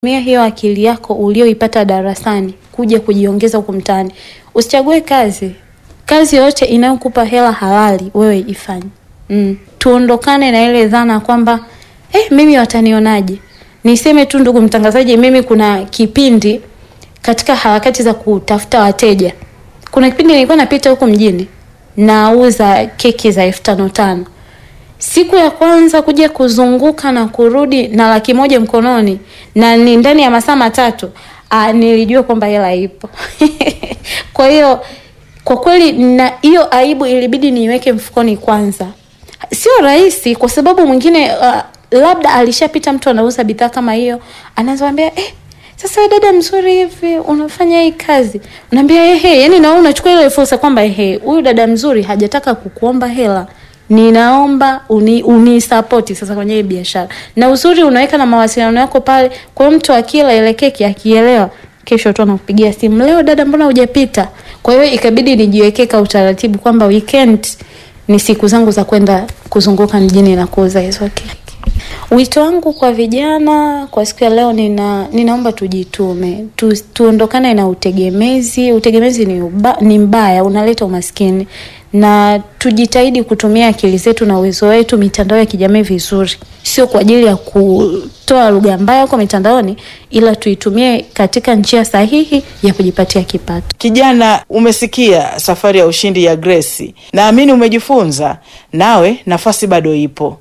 Tumia hiyo akili yako ulioipata darasani kuja kujiongeza huku mtaani. Usichague kazi, kazi yoyote inayokupa hela halali wewe ifanye. Mm. Tuondokane na ile dhana kwamba eh, mimi watanionaje? Niseme tu ndugu mtangazaji, mimi kuna kipindi katika harakati za kutafuta wateja, kuna kipindi nilikuwa napita huko mjini nauza keki za elfu tano tano siku ya kwanza kuja kuzunguka na kurudi na laki moja mkononi na ni ndani ya masaa matatu, ah, nilijua kwamba hela ipo. Kwa hiyo kwa kweli, na hiyo aibu ilibidi niiweke mfukoni kwanza. Sio rahisi, kwa sababu mwingine uh, labda alishapita mtu anauza bidhaa kama hiyo, anaanza kuambia eh, sasa dada mzuri hivi unafanya hii kazi, unaambia ehe, yani na wewe unachukua ile fursa kwamba ehe, huyu dada mzuri hajataka kukuomba hela ninaomba uni, unisapoti sasa kwenye hii biashara, na uzuri unaweka na mawasiliano yako pale. Kwa hiyo mtu akila ile keki akielewa, kesho tu anakupigia simu, leo dada, mbona hujapita? Kwa hiyo ikabidi nijiwekee ka utaratibu kwamba weekend ni siku zangu za kwenda kuzunguka mjini na kuuza hizo keki. Wito wangu kwa vijana kwa siku ya leo, nina ninaomba tujitume, tu, tuondokane na utegemezi. Utegemezi ni, uba, ni mbaya, unaleta umaskini, na tujitahidi kutumia akili zetu na uwezo wetu mitandao ya kijamii vizuri, sio kwa ajili ya kutoa lugha mbaya huko mitandaoni, ila tuitumie katika njia sahihi ya kujipatia kipato. Kijana, umesikia safari ya ushindi ya Grace, naamini umejifunza. Nawe nafasi bado ipo.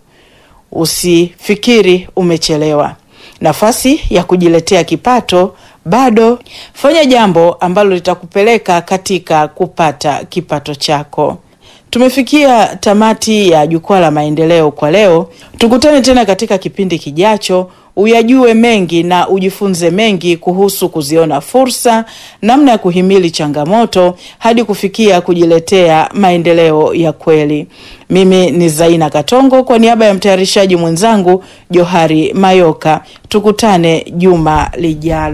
Usifikiri umechelewa. Nafasi ya kujiletea kipato bado. Fanya jambo ambalo litakupeleka katika kupata kipato chako. Tumefikia tamati ya Jukwaa la Maendeleo kwa leo. Tukutane tena katika kipindi kijacho, uyajue mengi na ujifunze mengi kuhusu kuziona fursa, namna ya kuhimili changamoto hadi kufikia kujiletea maendeleo ya kweli. Mimi ni Zaina Katongo kwa niaba ya mtayarishaji mwenzangu Johari Mayoka. Tukutane juma lijalo.